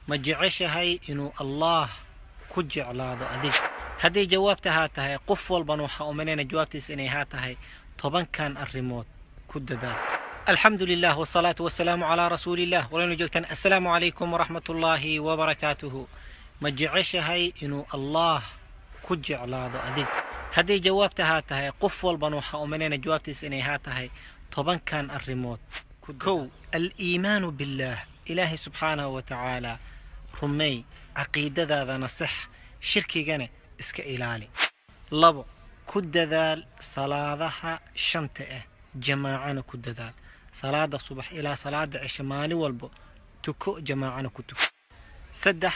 ma jeceshahay inuu allaah ku jeclaado adiga hadday jawaabta haa tahay qof walban waxaa umalayna jawaabtiisa inay haa tahay tobankan arrimood ku dadaal alxamdu lilah wsalaatu wasalaamu calaa rasuuliillah walaynu joogtaan assalaamu calaykum waraxmat ullaahi wabarakaatuhu ma jeceshahay inuu allaah ku jeclaado adiga hadday jawaabta haa tahay qof walban waxaa umalayna jawaabtiisa inay haa tahay tobankan arrimood kow aliimaanu billaah ilaahay subxaanahu wa tacaala rumey caqiidadaadana sax shirkigana iska ilaali labo ku dadaal salaadaha shanta ah jamaacana ku dadaal salaada subax ilaa salaada cishe maalin walbo tuko jamaacana ku tuko saddex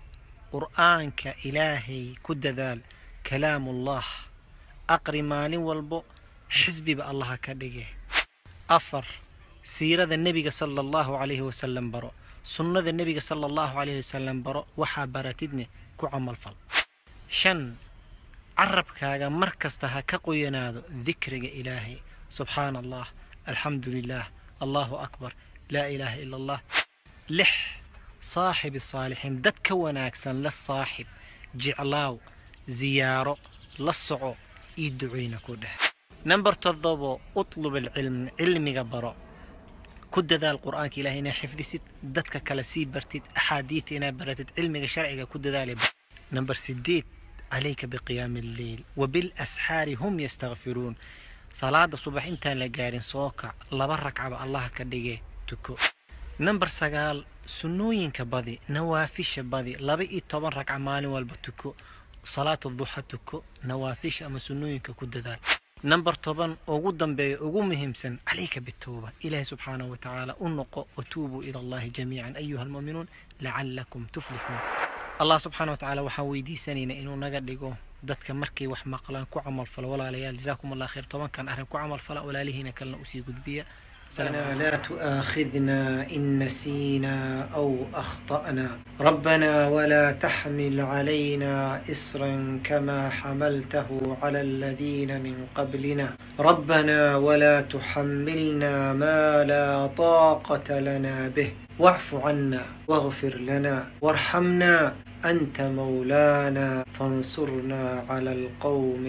qur'aanka ilaahay ku dadaal kalaamullah aqri maalin walbo xisbiba allaha ka dhige afar siirada nebiga sala allahu calayhi wasalam baro sunnada nebiga sala allahu calayhi wasalam baro waxaa baratidne ku camalfal shan carabkaaga mar kasta ha ka qoyanaado dikriga ilaahay subxaana allah alxamdu lilah allahu akbar laa ilaaha ila allah lix saaxibi saalixiin dad ka wanaagsan la saaxib jeclaaw ziyaaro la soco io duceyna ku dheh number todobo utlub alcilm cilmiga baro ku dadaal qur'aanka ilahay inaa xifdisid dadka kale sii bartid axaadiidta inaa baratid cilmiga sharciga ku dadaali number sideed calayka biqiyaami alleyl wabilasxaari hum yastakfiruun salaada subax intaan la gaarin soo kac laba ragcaba allaha ka dhige tuko number sagaal sunnooyinka badi nawaafisha badi laba iyo toban ragca maalin walba tuko salaata duxa tuko nawaafisha ama sunnooyinka ku dadaal number toban ugu dambeeya ugu muhiimsan calayka bitowba ilaahi subxaanahu wa tacaala u noqo watuubuu ila allahi jamiican ayuha almu'minuun lacalakum tuflixuun allah subxaana wa tacaala waxaan weydiisanaynaa inuu naga dhigo dadka markay wax maqlaan ku camalfalo walaalayaal jazaakum allah khayr tobankan arrin ku camalfala walaalihiina kalena usii gudbiya ربنا لا تؤاخذنا إن نسينا أو أخطأنا ربنا ولا تحمل علينا إصرا كما حملته على الذين من قبلنا ربنا ولا تحملنا ما لا طاقة لنا به واعف عنا واغفر لنا وارحمنا أنت مولانا فانصرنا على القوم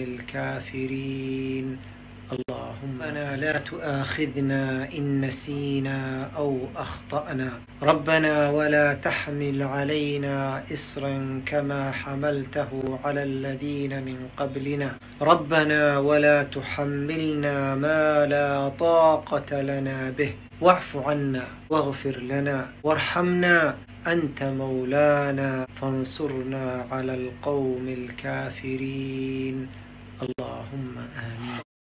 الكافرين اللهم أنا لا تؤاخذنا إن نسينا أو أخطأنا ربنا ولا تحمل علينا إصرا كما حملته على الذين من قبلنا ربنا ولا تحملنا ما لا طاقة لنا به واعف عنا واغفر لنا وارحمنا أنت مولانا فانصرنا على القوم الكافرين